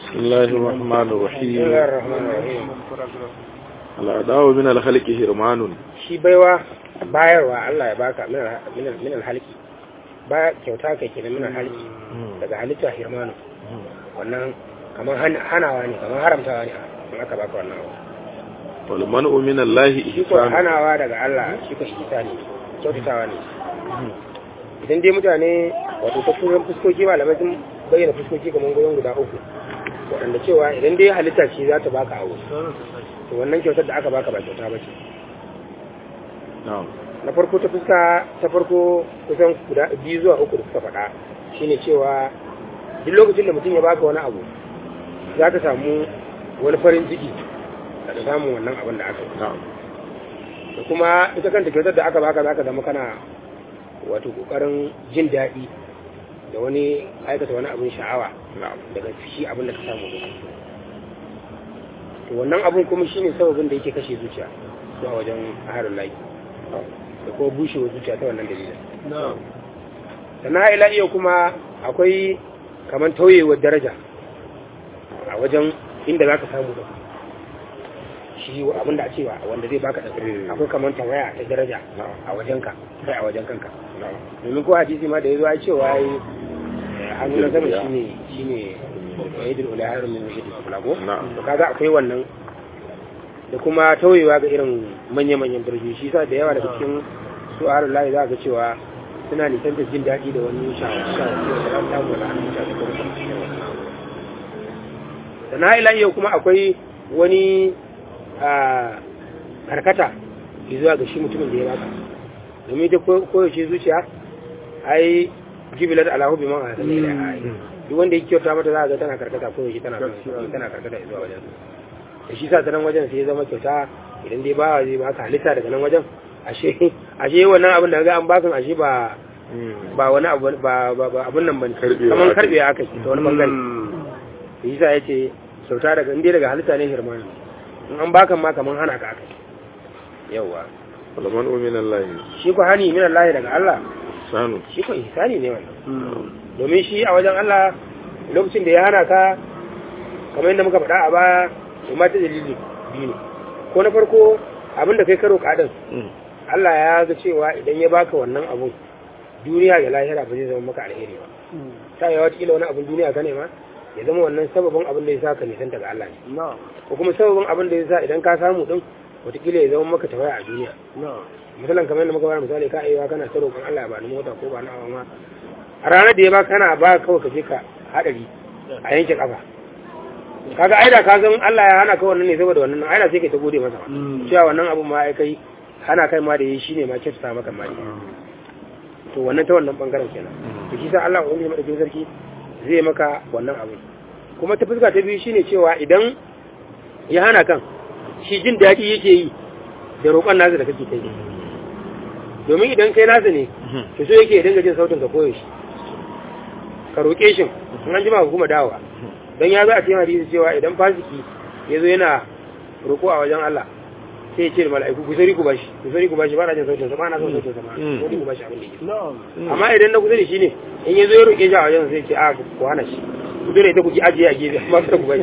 بسم الله الرحمن بسم الرحيم الله الرحمن الرحيم الأداء من الخلق هرمان shi baiwa bayarwa Allah ya baka min al- min al- min alhalki ba kyauta kai kenan min alhalki daga halitta hirmanu wannan kamar han- hanawa ne kamar haramtawa ne in aka baka wannan abu والمنع من الله shi ko إحسان hanawa daga Allah shi ko ihsani kyautatawa ne idan dai mutane wato ta turan fuskoki malamai sun bayyana fuskoki kamar goyon guda uku waɗanda cewa idan dai halitta ce za ta baka abu to wannan kyautar da aka baka ba kyauta ba ce نعم na farko ta fuska ta farko kusan guda biyu zuwa uku da suka faɗa shine cewa duk lokacin da mutum ya baka wani abu za ka samu wani farin ciki da samun wannan abin da aka yi نعم da kuma ita kanta kyautar da aka baka za ka zama kana wato kokarin jin daɗi da wani aikata wani abin sha'awa نعم daga shi abin da ka samu da to wannan abin kuma shine sababin da yake kashe zuciya zuwa wajen ahalin layi da kuma bushewa zuciya ta wannan dalilin نعم sannan ila iya kuma akwai kamar tauyewar daraja a wajen inda za ka samu da shi abinda a cewa wanda zai baka ɗan akwai kamar tawaya ta daraja a wajenka kai a wajen kanka domin ko hadisi ma da ya zo a cewa yi hannu na sama shine shine yadda ula harin min yadda kulago نعم to kaga akwai wannan da kuma tauyewa ga irin manya-manyan birni shi sa da yawa daga cikin su harin layi za ga cewa suna nisan da jin daɗi da wani shawarci da za samu da hannun mutane ko kuma da na ila yau kuma akwai wani a karkata zuwa ga shi mutumin da ya baka domin ta koyaushe zuciya ai jibilar alahu bi man a sanin ila duk wanda ya kyauta mata za a ga tana karkata koyaushe tana tana karkata zuwa wajen da shi sa ta nan wajen sai ya zama kyauta idan dai ba zai baka halitta daga nan wajen ashe ashe wannan abin da ga an bakan ashe ba ba wani abu ba ba ba abun nan bane Karbewa kaman aka yi. karbe aka yi ta wani bangare da shi sa yace kyauta daga inda daga halitta ne hirmani in an bakan ma kaman hana ka aka yi yawa والمنع من الله shi ko hani min Allah daga Allah إحسان shi ko ihsani ne wannan domin shi a wajen Allah lokacin da ya hana ka kamar yadda muka faɗa a baya to ma ta dalili biyu ne ko na farko abin da kai karo kadan Allah ya ga cewa idan ya baka wannan abun duniya da lahira ba zai zama maka alheri ba ta yi wata wani abun duniya ka nema ya zama wannan sababin abin da ya sa ka nisanta ga Allah ne ko kuma sababin abin da ya sa idan ka samu din wataƙila ya zama maka tawaya a duniya misalan kamar yadda muka bayar misali ka aiwa kana ta roƙon Allah ya bani mota ko ba na awa ma a ranar da ya baka kana ba kawai ka je ka haɗari a yanke kafa kaga aida ka san Allah ya hana ka wannan ne saboda wannan aida sai kai ta gode masa cewa wannan abun ma ai kai hana kai ma da yi shine ma kyautata maka ma to wannan ta wannan bangaren kenan to shi sa Allah ubangiji madaukakin sarki zai maka wannan abu kuma ta fuska ta biyu shine cewa idan ya hana kan shi jin daɗi yake yi da roƙon nasa da kake kai domin idan kai nasa ne to so yake ya dinga jin sautin ka koyaushe ka roƙe shi in an jima ka kuma dawowa don ya zo a cikin hadisi cewa idan fasiki ya zo yana roƙo a wajen Allah sai ya ce da mala'iku ku sari ku bashi ku sari ku bashi ba na jin sautin sa ba na son sautin sa ma Mm. ko ku bashi abin da yake amma idan na kusa da shi ne in ya zo ya roƙe shi a wajen sai ya ce a ku hana shi ku dole ita ku ki ajiye a gefe amma kada ku bashi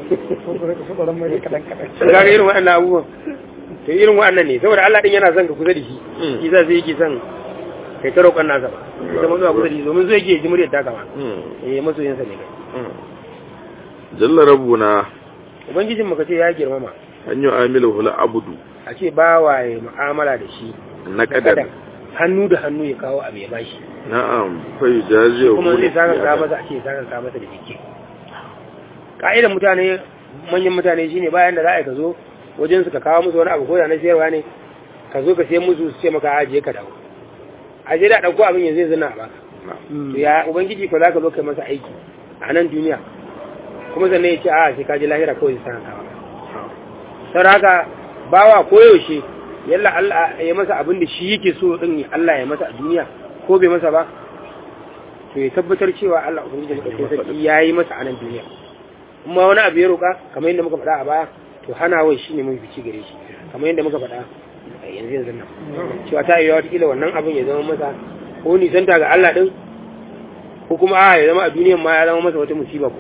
sun ga irin waɗannan abubuwan to irin waɗannan ne saboda Allah din yana son ka kusa da shi Mm. shi za sai yake son kai ta roƙon nasa ba ita mun zuwa kusa da shi domin zo yake ya ji muryar ta kama eh masoyinsa ne kai جل ربنا ubangijin mu kace ya girmama أن يعامله العبد a ce ba waye mu'amala da shi نقدا hannu da hannu ya kawo abu ya bashi نعم فيجازيه kuma zai saka ka masa ake saka ka masa da jiki ka'idar mutane manyan mutane shine bayan da za a yi ka zo wajen su ka kawo musu wani abu ko da na sayarwa ne ka zo ka sai musu su ce maka ajiye ka dawo aje da dauko abin yanzu yanzu na ba to ya ubangiji ko za ka zo kai masa aiki a nan duniya kuma sannan ya ce a sai ka je lahira kawai sai ka maka saboda haka bawa koyaushe yalla Allah ya masa abin da shi yake so din Allah ya masa a duniya ko bai masa ba to ya tabbatar cewa Allah ubangiji da sarki yayi masa a nan duniya kuma wani abu ya roka kamar yadda muka faɗa a baya to hana wai shine mun fici gare shi kamar yadda muka faɗa a yanzu yanzu nan cewa ta yi wata kila wannan abin ya zama masa ko nisanta ga Allah din ko kuma a ya zama a duniyan ma ya zama masa wata musiba kuma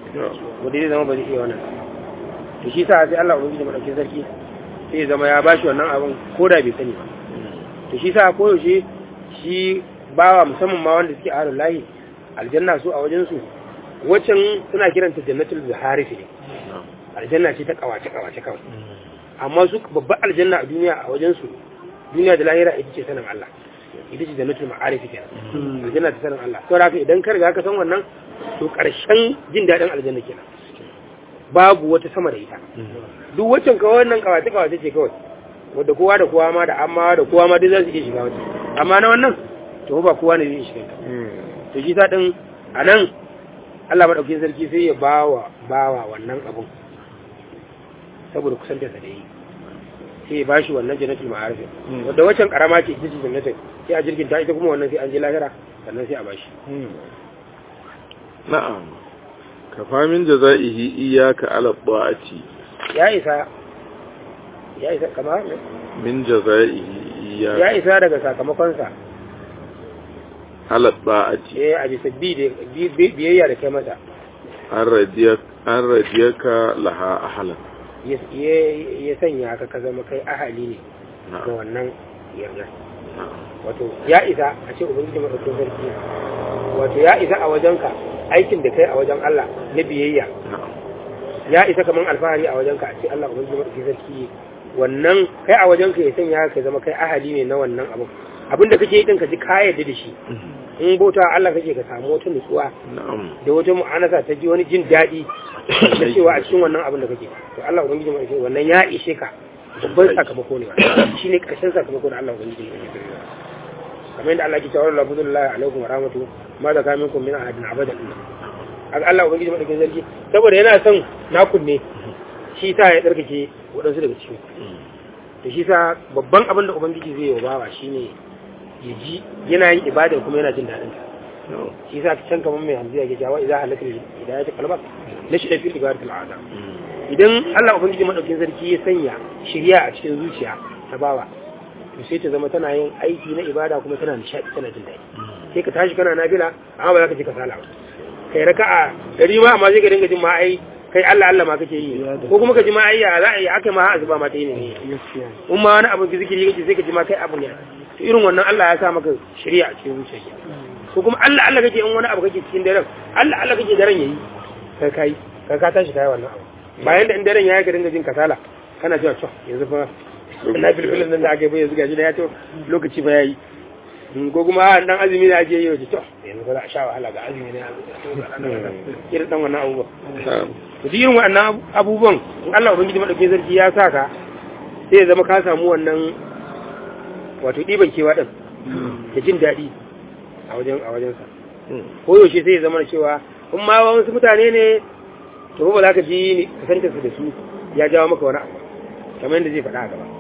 wanda zai zama ba zai iya wannan to shi sa sai Allah ubangiji madaukakin sarki sai ya zama ya bashi wannan abin ko da bai sani ba to shi sa ko yaushe shi bawa musamman ma wanda suke ahlul lahi aljanna su a wajen su waccan suna kiranta jannatul zuharif ne aljanna ce ta kawace kawace kawai amma su babbar aljanna a duniya a wajen su duniya da lahira ita ce sanin Allah ita ce jannatul ma'arif kenan aljanna ta sanin Allah saboda haka idan ka riga ka san wannan to karshen jin dadin aljanna kenan babu wata sama da ita duk waccan kawai wannan kawace kawace ce kawai wadda kowa da kowa ma da amma da kowa ma duk za su iya shiga wata amma na wannan to ba kowa ne zai shiga ta to shi sa din a nan Allah maɗaukin sarki sai ya bawa bawa wannan abun saboda kusantarsa da yi sai ya bashi wannan jannatul ma'arif wadda waccan karama ce ita ce jannatul sai a jirgin ta ita kuma wannan sai an je lahira sannan sai a bashi na'am kafa min jaza'ihi iyyaka ala ta'ati ya isa ya isa kama min jaza'ihi ya iyyaka isa daga sakamakonsa ala ta'ati eh a bisa bi da bi- bi- biyayya da kai masa an radiyaka an radiyaka laha ahlan ya ya- ya sanya ka ka zama kai ahali ne ga na'am wannan yarda na'am wato ya isa a ce ubangiji madaukakin sarki wato ya isa a wajenka aikin da kai a wajen Allah na biyayya na'am ya isa kaman alfahari a wajenka a ce Allah ubangiji madaukakin sarki wannan kai a wajenka ya sanya ka zama kai ahali ne na wannan abu abinda kake yi din ka ji ka yarda da shi in bauta Allah kake ka samu wata nutsuwa na'am da wata mu'anasa ta ji wani jin daɗi da cewa a cikin wannan abin da kake to Allah ubangiji mai wannan ya ishe ka babban sakamako ne wannan shine karshen sakamako da Allah ubangiji mai ishe kamar yadda Allah ke cewa la fadlullahi alaikum wa rahmatu ma da kaminkum min ahadin abada aka Allah ubangiji mai zargi saboda yana son nakun ne shi ta ya tsarkake waɗansu daga cikin to shi sa babban abin da ubangiji zai yi wa bawa shine ya ji yana yin ibada kuma yana jin daɗin ta na'am shi sa can kamar mai hamziya ke jawa idan halatta hidayat qalbak na shi da fil ibadatul al'ada idan Allah ubangiji madaukin sarki ya sanya shiriya a cikin zuciya ta bawa to sai ta zama tana yin aiki na ibada kuma tana nishadi tana jin daɗi sai ka tashi kana nafila amma ba za ka ji kasala ba kai raka'a dari ma amma sai ka dinga jin ma ai kai Allah Allah ma kake yi ko kuma ka ji ma ai ya za a yi aka ma azuba ma ta yi ne in ma wani abu zikiri kake sai ka ji ma kai abu ne to irin wannan Allah ya sa maka shari'a a cikin zuciya ko kuma Allah Allah kake in wani abu kake cikin daren Allah Allah kake daren yayi kai kai kai ka tashi kai wannan abu bayan da in daren yayi ka dinga jin kasala kana cewa to yanzu fa na filfilin nan da aka yi bai yanzu gashi da ya to lokaci ba yayi in ko kuma a dan azumi da ake yi wace to yanzu ba za a sha wahala ga azumi ne irin dan wannan abubuwa na'am to duk irin wannan abubuwan in Allah ubangiji madauke sarki ya sa ka sai ya zama ka samu wannan wato ɗiban kewa ɗin da jin daɗi a wajen a wajensa ko yaushe sai ya zama cewa in ma wasu mutane ne to ba za ka ji kusantar su da su ya jawo maka wani abu kamar yadda zai faɗa a gaba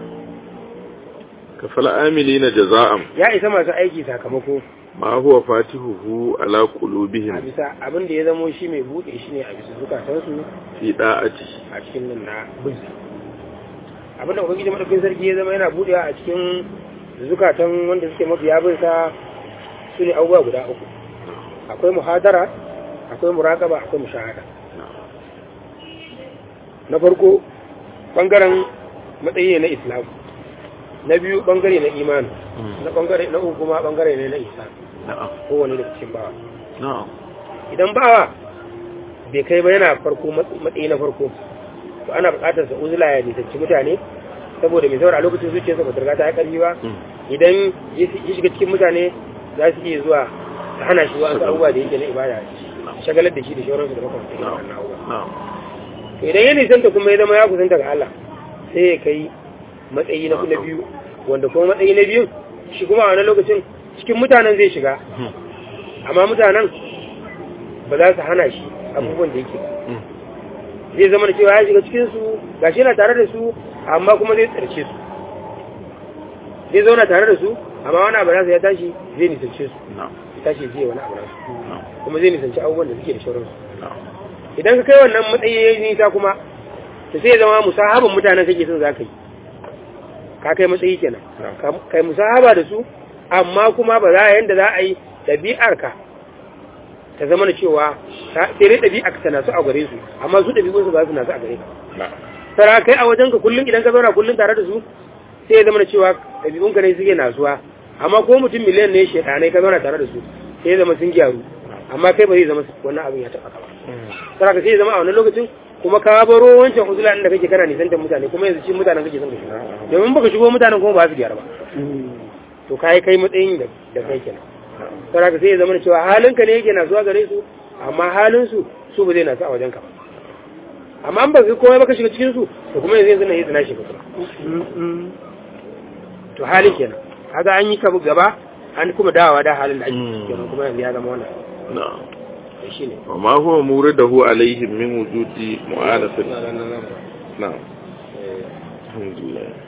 kafal amilina jaza'am ya isa masu aiki sakamako ma huwa fatihuhu ala a qulubihim bisa abin da ya zamo shi mai buɗe shi ne a bisa zukatansu fi da'ati a cikin nan na binsa abinda ubangiji madaukin sarki ya zama yana buɗewa a cikin zukatan wanda suke mafiya binsa su ne abubuwa guda uku akwai muhadara akwai muraƙaba akwai mushahada na farko bangaren matsayi ne na islam na biyu bangare na imani na bangare na uku kuma bangare ne na isa na'am kowane daga cikin bawa na'am idan bawa bai kai ba yana farko matsayi na farko to ana buƙatar sa uzula ya nisanci mutane saboda mai saboda a lokacin zuciyarsa ba ta riga ta yi ƙarfi ba idan ya shiga cikin mutane za su iya zuwa ta hana shi wasu abubuwa da yake na ibada shagalar da shi da shawararsu da makamantan irin wannan abubuwa na'am to idan ya nisanta kuma ya zama ya kusanta ga Allah sai ya kai matsayi na na biyu wanda kuma matsayi na biyu shi kuma a wani lokacin cikin mutanen zai shiga amma mutanen ba za su hana shi abubuwan da yake zai zama da cewa ya shiga cikinsu ga shi yana tare da su amma kuma zai tsarce su zai zauna tare da su amma wani abu nasa ya tashi zai nisance su na'am ya tashi zai wani abu nasu na'am kuma zai nisanci abubuwan da suke da shauransu na'am idan ka kai wannan matsayi ya yi nisa kuma ta sai ya zama musahaban mutanen kake son za ka yi ka kai matsayi kenan Ka- kai musahaba da su amma kuma ba za a yanda za a yi ɗabi'arka ta zama na cewa ta- sai dai ɗabi'a ka nasu a gare su amma su ɗabi'un su ba su nasu a gare ka na'am tara kai a wajen ka kullum idan ka zauna kullum tare da su sai ya zama na cewa ɗabi'un ka ne suke nasuwa amma ko mutum miliyan ne shekanai ka zauna tare da su sai ya zama sun gyaru amma kai ba zai zama wannan abin ya taɓa ka ba tara ka sai ya zama a wannan lokacin kuma ka baro wancan uzula inda kake kana nisantar mutane kuma yanzu cikin mutanen kake son ka shiga domin baka shigo mutanen kuma ba su gyara ba to kai kai matsayin da da kai kenan tara ka sai ya zama na cewa halinka ne yake nasuwa gare su amma halin su su ba zai nasu a wajen ka ba amma an baka komai baka shiga cikin su to kuma yanzu yanzu na yi tsina shi kuma to halin kenan kaga an yi kabu gaba an kuma dawowa da halin da ake ciki kenan kuma yanzu ya zama wannan na'am to shine wa ma huwa muridahu alaihim min wujudi mu'anatin na'am alhamdulillah